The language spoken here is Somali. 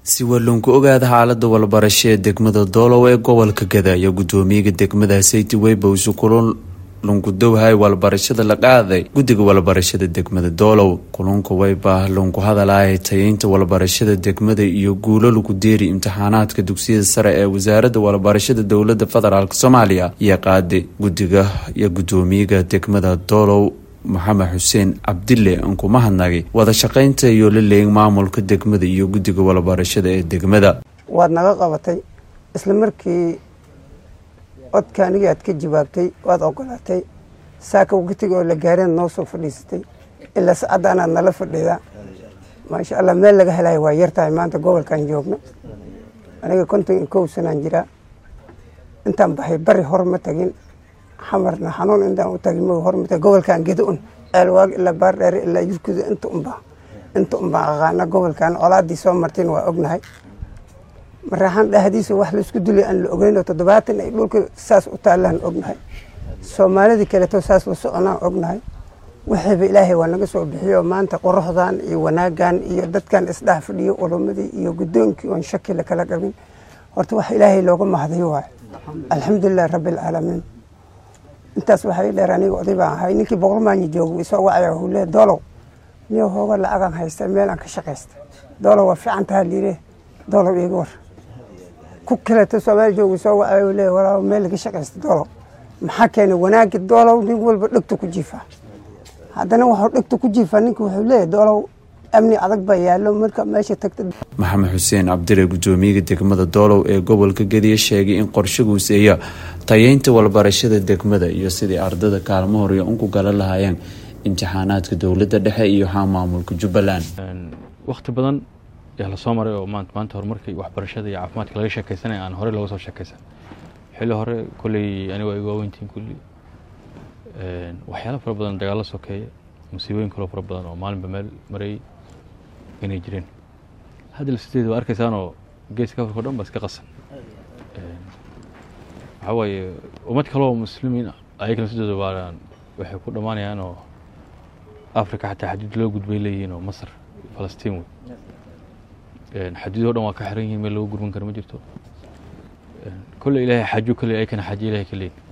si walloonku ogaada xaalada walbarasho ee degmada doolow ee gobolka gada iyo gudoomiyaga degmada sayti weybowsi kulun lunkudowhay walbarashada la qaaday guddiga walbarashada degmada doolow kulunka weybah lunku hadalaya tayeynta walbarashada degmada iyo guulo lagu deeri imtixaanaadka dugsiyada sare ee wasaaradda walbarashada dowlada federaalk soomaaliya iyo qaadi guddiga iyo gudoomiyaga degmada doolow maxamed xuseen cabdille anku mahadnagay wada shaqaynta iyo la leeyin maamulka degmada iyo guddiga walbarashada ee degmada waad naga qabatay isla markii codka anigii aad ka jawaabtay waad ogolaatay saaka waqtiga oo la gaareen noo soo fadhiisatay ilaa sacadda anaad nala fadhidaa maasha allah meel laga helayo waa yartahay maanta gobolkan joogno aniga konton iyo kow sanaan jiraa intaan baxay bari hor ma tagin xamarna xanuun intaan u tagin ma hor ma tagin gobolkan geda un ceelwaag ilaa baardheere ilaa yurkuda inta unbaa inta unbaa aqaana gobolkan colaadii soo martin waa ognahay maraaxaan dhahdiisa wax laisku dulay aan la ogeyn oo toddobaatan ay dhulka saas u taallaan ognahay soomaalidii kaleeto saas la soconaan ognahay waxayba ilaahay waa naga soo bixiyo maanta qoraxdan iyo wanaagan iyo dadkan isdhex fadhiyo ulamadii iyo guddoonkii oon shaki la kala qabin horta wax ilaahay looga mahdayo waayo alxamdulilahi rabbi alcaalamiin intaas waxay dheer aniga oday baan ahay ninkii boqol maanyi jooga isoo wacaya wuxuu leeyahy doolow niyo hooga lacagaan haysta meel aan ka shaqaysta doolow waa fiican taha liire doolow iiga war ku kaleeto soomaali jooga soo wacaya uu leeyahy walaa meel laga shaqaysta doolow maxaa keenay wanaagi doolow nin walba dhegta ku jiifaa haddana waxuu dhegta ku jiifaa ninka wuxuu leeyahy doolow amni adag baa yaallo marka meesha tagta maxamed xuseen cabdire gudoomiyaga degmada doolow ee gobolka gediya sheegay in qorshaguuseeya tayeynta walbarashada degmada iyo sidii ardada kaalmo horiyo unku gala lahaayeen imtixaanaadka dowladda dhexe iyo haa maamulka jubbaland wakhti badan yaa lasoo maray oo maanta horumarkii waxbarashada iyo caafimaadka laga sheekaysanaya aan horey looga soo sheekaysan xilli hore kolley anigo ay waaweyntiin kulli waxyaalo fara badan dagaalo sokeeya musiibooyin kaloo fara badan oo maalinba meel marayay inay jireen hadda sideed waa arkaysaanoo geeska afrika o dhan ba iska qasan waxaa waaye ummad kaloo muslimiin ayagana sidooda waa waxay ku dhammaanayaan oo africa xataa xaduud loo gudbay leeyihiin oo masar falastiin wey xaduudoo dhan waa ka xiran yihiin meel looga gurban karo ma jirto kolley ilaahay xajo kolley ayakana xajo ilahay ka leeyihin